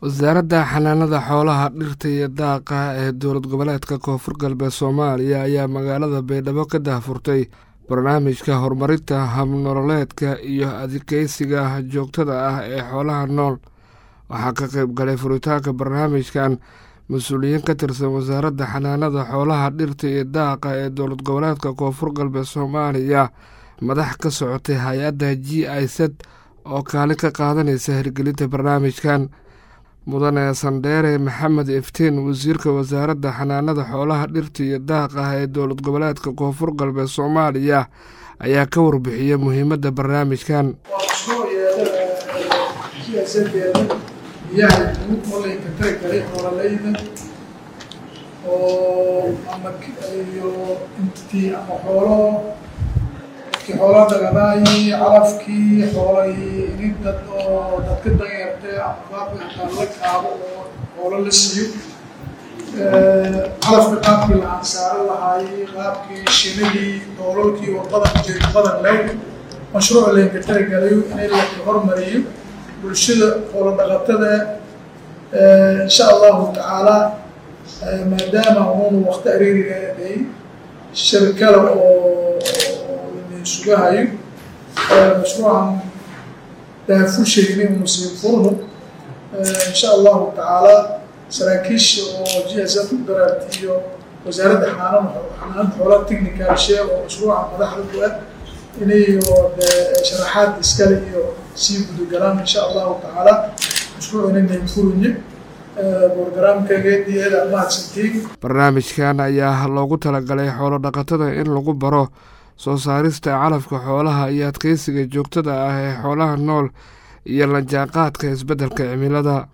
wasaaradda xanaanada xoolaha dhirta iyo daaqa ee dowlad goboleedka koonfur galbeed soomaaliya ayaa magaalada baydhabo ka daahfurtay barnaamijka horumarinta habnololeedka iyo adkeysiga joogtada ah ee xoolaha nool waxaa ka qayb galay furitaanka barnaamijkan mas-uuliyiin ka tirsan wasaaradda xanaanada xoolaha dhirta iyo daaqa ee dowlad goboleedka koonfur galbeed soomaaliya madax ka socotay hay-adda g i z oo kaalin ka qaadanaysa hirgelinta barnaamijkan mudane sandheere maxamed iftiin wasiirka wasaaradda xanaanada xoolaha dhirta iyo daaqa ee dowlad goboleedka koonfur galbeed soomaaliya ayaa ka warbixiyey muhiimadda barnaamijkan biyaha guud olayka tari karay xoolalayda oo ama iyo intii ama xoolo ki xoola dagadaay calafkii xoolahii inin dad oo dadka danyartay ama qaabka hataa la kaabo oo xoolo la siiyo calafka qaabkii la ansaaro lahaayey qaabkii shinadii doolalkii oo badan jir badan lew mashruuc laynka tarigalayo in la hormariyo bulshada xoolo dhaqatada insha allahu tacaala maadaama uunu wakti ariiriga day shir kale oo lamin sugahayo mashruucan daafusheynay unusii furno insha allahu tacaala saraakiisha oo g s f u daraarta iyo wasaaradda xanaan xanaanada xoolaha technical shee oo mashruuca madaxda ku ah inayo sharaxaad iskale iyo sii gudogalaan insha allahu tacaala mashruuc inanay furinye borogaraamkageediyeeda mahadsantiin barnaamijkan ayaa loogu talagalay xoolo dhaqatada in lagu baro soo saarista calafka xoolaha iyo adkeysiga joogtada ah ee xoolaha nool iyo la jaanqaadka isbeddelka cimilada